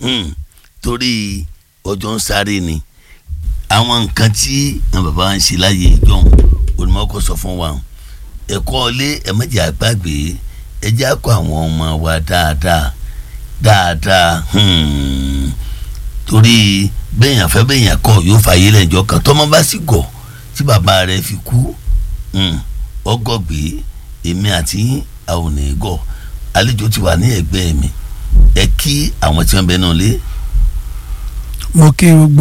Hmm, torí ọjọ́ ń sáré ni àwọn nǹkan tí àwọn bàbá wa ń ṣe láyé ìjọhún onímọ̀ọ́kọ́ sọ fún wa ẹ̀kọ́ ilé ẹ̀mẹ́jẹ̀ àgbàgbé ẹjẹ́ àkọ́ àwọn ọmọ wa dáadáa dáadáa hmm, torí bẹ́ẹ̀yàn fẹ́ bẹ́ẹ̀yàn kọ́ yóò fàyè lẹ́jọ́ kan tọ́mọ bá sì gọ̀ tí bàbá rẹ̀ fi kú hmm, ọgọ́gbé èmi àti àwọn ò ní gọ̀ àlejò ti wà ní ẹ̀gbẹ́ mi ẹ kí àwọn tí wọ́n bẹ náà lé mo kí gbogbo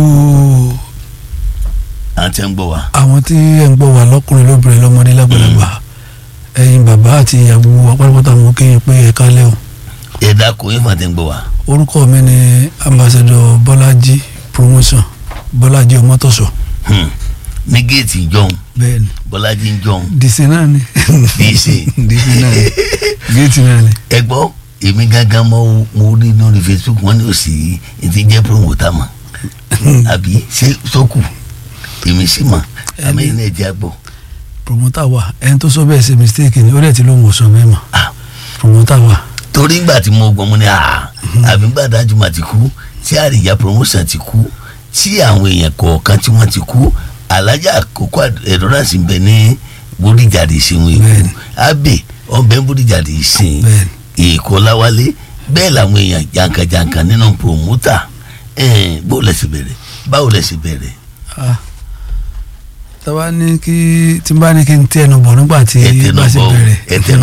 àwọn tí wọ́n ń gbọ́ wa. àwọn tí ẹ̀ ń gbọ́ wà lọ́kùnrin lóbìnrin lọ́mọdé lágbàlagbà ẹ̀yin bàbá àti ìyàwó apárápátá mo kí yín pé ẹ kálẹ́ o ẹ dákun yín fún àti ń gbọ́ wa. orúkọ mi ni ambassador bọ́lájí promotion bọ́lájí ọmọtọ̀sọ Hmm, ní géètì ìjọhún bẹ́ẹ̀ ni bọ́lájí ń jọhún dìsí náà ni dìísì. dìsí náà ni géètì náà ni ẹ gbọ́ èmi gángan mọ mo rí lórí facebook wọn ní òsì ti jẹ́ promoter mọ̀ àbí ṣé sókù èmi sì mọ̀ àmì ẹ̀ náà jẹ́ àgbọ̀. promoter wa ẹni tó sọ bẹ́ẹ̀ ṣe mistake ni ó dẹ̀ ti lóun ò sọ bẹ́ẹ̀ mọ́ Ah. promoter wa torí ngbà tí mo gbọ́ mo ní à àbí ngbà dájú mà ti kú tí àríyá promotion ti kú tí àwọn èèyàn kọ̀ọ̀kan tí wọ́n ti kú alájà àkókò ẹ̀dọ́ràsì ń bẹ ní bódìjàdì ìsìnwó èkó Bẹ́ẹ̀ni. abẹ ọbẹ̀ bódìjàdì ìsìn bẹ́ẹ̀ èkó láwálé bẹ́ẹ̀ làwọn èèyàn jàǹkàjàǹkà nínú promoter ẹ̀ẹ́n bó lẹ̀ sì bẹ̀rẹ̀ báwo lẹ̀ sì bẹ̀rẹ̀ ah tọ́ba ní kí tí n bá ní kí n tẹ́ ẹnu bọ̀ nígbà tí ẹ tẹnu bá ṣe bọ̀ bẹ̀rẹ̀ ẹ tẹnu